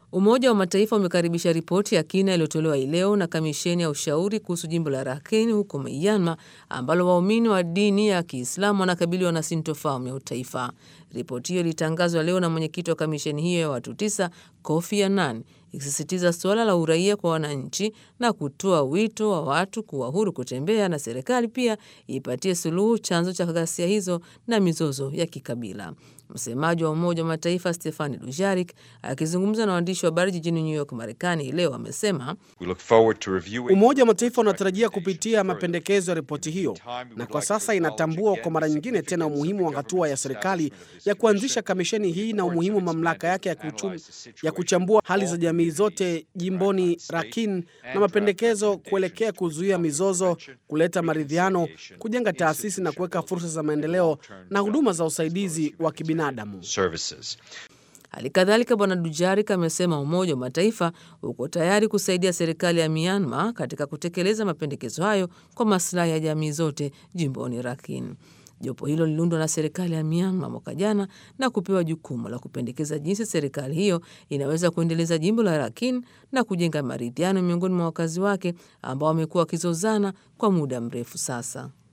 Umoja wa Mataifa umekaribisha ripoti ya kina iliyotolewa hii leo na kamisheni ya ushauri kuhusu jimbo la Rakhine huko Myanmar ambalo waumini wa dini ya Kiislamu wanakabiliwa na sintofahamu ya utaifa. Ripoti hiyo ilitangazwa leo na mwenyekiti wa kamisheni hiyo ya watu tisa, Kofi Annan, ikisisitiza suala la uraia kwa wananchi na kutoa wito wa watu kuwa huru kutembea na serikali pia ipatie suluhu chanzo cha ghasia hizo na mizozo ya kikabila. Msemaji wa Umoja wa Mataifa Stefani Dujarik akizungumza na waandishi wa habari jijini New York, Marekani leo amesema Umoja wa Mataifa unatarajia kupitia mapendekezo ya ripoti hiyo, na kwa sasa inatambua kwa mara nyingine tena umuhimu wa hatua ya serikali ya kuanzisha kamisheni hii na umuhimu wa mamlaka yake ya, kuchum, ya kuchambua hali za jamii zote jimboni Rakhine na mapendekezo kuelekea kuzuia mizozo, kuleta maridhiano, kujenga taasisi na kuweka fursa za maendeleo na huduma za usaidizi wa kibinadamu. Hali kadhalika Bwana Dujarik amesema Umoja wa Mataifa uko tayari kusaidia serikali ya Myanmar katika kutekeleza mapendekezo hayo kwa maslahi ya jamii zote jimboni Rakhine. Jopo hilo liliundwa na serikali ya Myanmar mwaka jana na kupewa jukumu la kupendekeza jinsi serikali hiyo inaweza kuendeleza jimbo la Rakhine na kujenga maridhiano miongoni mwa wakazi wake ambao wamekuwa wakizozana kwa muda mrefu sasa.